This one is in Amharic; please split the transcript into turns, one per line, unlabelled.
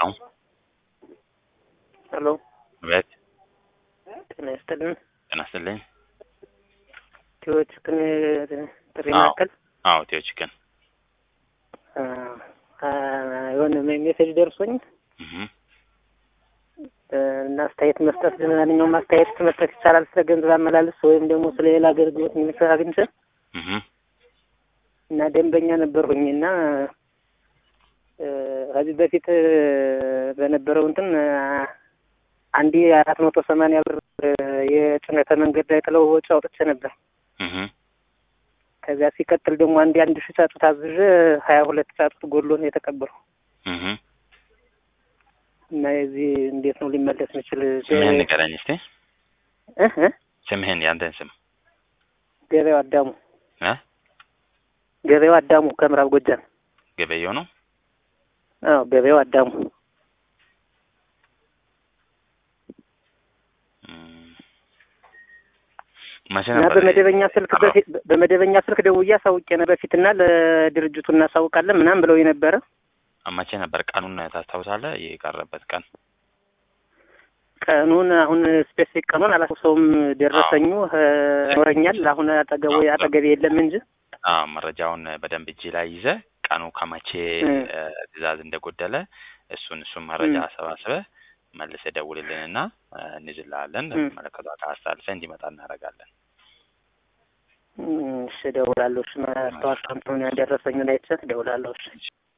ነው።
ሄሎ
ቤት
ጤና ይስጥልን።
ጤና ይስጥልኝ።
ቲዎች ግን ጥሪ
አዎ።
ማዕከል
አዎ ቴዎ ቺክን
አ፣ አ፣ የሆነ ሜሴጅ ደርሶኝ
እህ
እ፣ እና አስተያየት መስጠት ማንኛውም አስተያየት መስጠት ይቻላል ስለ ገንዘብ አመላለስ ወይም ደግሞ ስለ ሌላ አገልግሎት ሚኒስትር አግኝቼ
እህ
እና ደንበኛ ነበርሁኝ እና እ፣ ከዚህ በፊት እ፣ በነበረው እንትን አ፣ አንዴ አራት መቶ ሰማንያ ብር እ፣ የጭነተ መንገድ ላይ ጥለው ወጪ አውጥቼ ነበር።
እህ
ከዚያ ሲቀጥል ደግሞ አንድ አንድ ሺህ ጫጩት አዝዤ ሀያ ሁለት ጫጩት ጎሎ ነው የተቀበሉ
እህ
እና የዚህ እንዴት ነው ሊመለስ የሚችል?
ስምህን ንገረኝ እስቲ።
እህ እ?
ስምህን ያንተን ስም
ገበያው አዳሙ
እ
ገበያው አዳሙ ከምዕራብ ጎጃም።
ገበየው ነው።
አዎ ገበያው አዳሙ
እም፣ መቼ
እና
ነበር?
በመደበኛ ስልክ
አዎ።
በፊት በመደበኛ ስልክ ደውዬ አሳውቄ ነው በፊትና ለድርጅቱ እናሳውቃለን ምናምን ብለው የነበረ
መቼ ነበር? ቀኑን ታስታውሳለህ? የቀረበት ቀን
ቀኑን አሁን ስፔሲፊክ ቀኑን አላስታውሰውም። ደረሰኙ እ፣ ይኖረኛል አሁን አጠገቡ አጠገቤ የለም እንጂ
አዎ መረጃውን በደንብ እጅ ላይ ይዘህ ቀኑ ከመቼ
እ።
እ፣ ትዕዛዝ እንደጎደለ እሱን እሱን መረጃ
እ።
አሰባስበህ መልሰህ ደውልልንና እ፣ እንይዝልሃለን።
እ።
መለከቷ ጋር አስተላልፈህ እንዲመጣ እናደርጋለን።
እም፣ እሺ እደውላለሁ። እሺ ማስታወሻ እንትኑን ያደረሰኙን አይቼ እደውላለሁ። እሺ